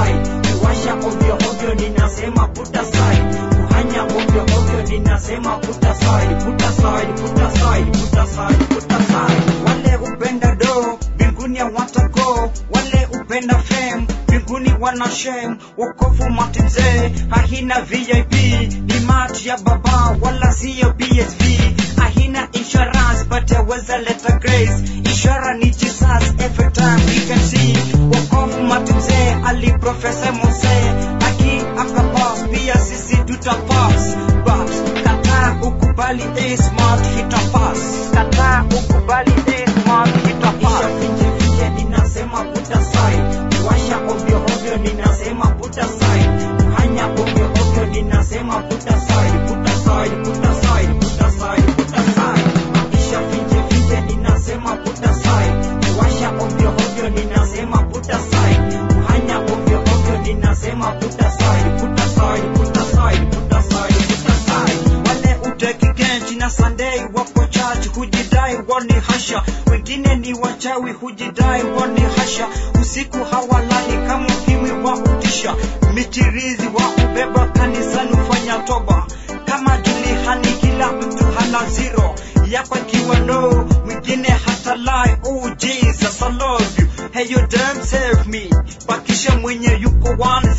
aside kuwasha ovyo ovyo ninasema put aside kuhanya ovyo ovyo ninasema put aside put aside put aside put aside put aside wale upenda do mbinguni hawatago wale upenda fame mbinguni wana shame wokovu matimzee hahina vip ni mati ya baba wala siyo bsv hahina insurance but yaweza leta grace ishara ni jesus every time we can see wokovu matimzee ali profesa mose aki akapas pia sisi tutapas but kataa ukubali a smart hitapas kataa ukubali a smart hitapas finje finje ninasema put aside kuwasha ovyo ovyo ninasema put aside kuhanya ovyo ovyo ninasema put aside put aside put aside put aside put aside maisha finje finje ninasema put aside kuwasha ovyo ovyo ninasema put aside kuhanya ovyo ovyo ninasema put aside put aside put aside put aside put aside wale uteki genji na Sunday wako church hujidai wani hasha wengine ni wachawi hujidai wani hasha usiku hawalali kama ukimwi wa utisha michirizi wa ubeba kanisani ufanya toba kama julihani kila mtu hana zero yako ikiwa no mwingine hata lie oh jesus i love you hey you damn save me bakisha mwenye yuko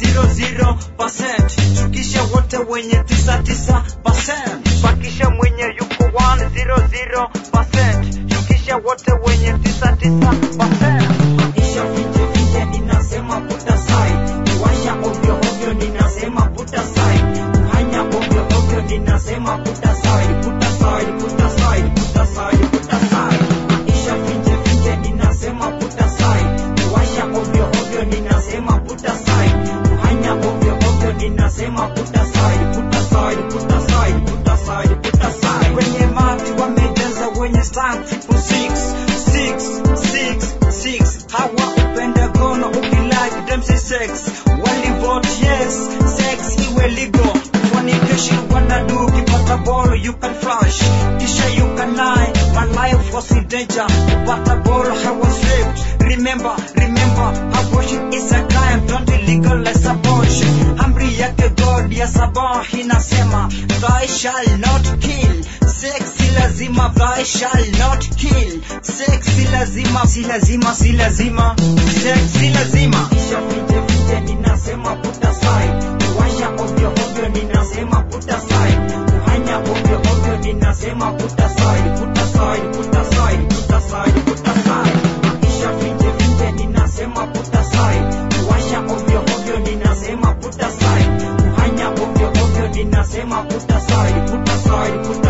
100% shukisha wote wenye 99% bakisha mwenye yuko 100% shukisha wote wenye 99% maisha finje finje ninasema put aside kuwasha ovyo ovyo ninasema put aside kuhanya ovyo ovyo ninasema put aside put aside put aside put aside put aside maisha finje finje ninasema put aside kuwasha ovyo ovyo ninasema put aside kuhanya ovyo ovyo ninasema put aside put aside put aside put aside put aside wenye mati wamejaza wenye stack triple six six six six hawa upenda gono ukilike them say sex wali vote yes sex iwe legal fornication wanadu ukipata ball you can flash kisha you can lie my life was in danger kupata ball I was raped remember remember abortion is a crime don't legalize abortion amri yake God ya sabah inasema thou shall not kill sex si lazima thou shall not kill sex si lazima si lazima si lazima sex si lazima kisha finje finje ninasema put aside kuwasha ovyo ovyo ninasema put aside kuhanya ovyo ovyo ninasema put aside put aside put aside put aside put aside maisha finje finje ninasema put aside kuwasha ovyo ovyo ninasema put aside kuhanya ovyo ovyo ninasema put aside put aside put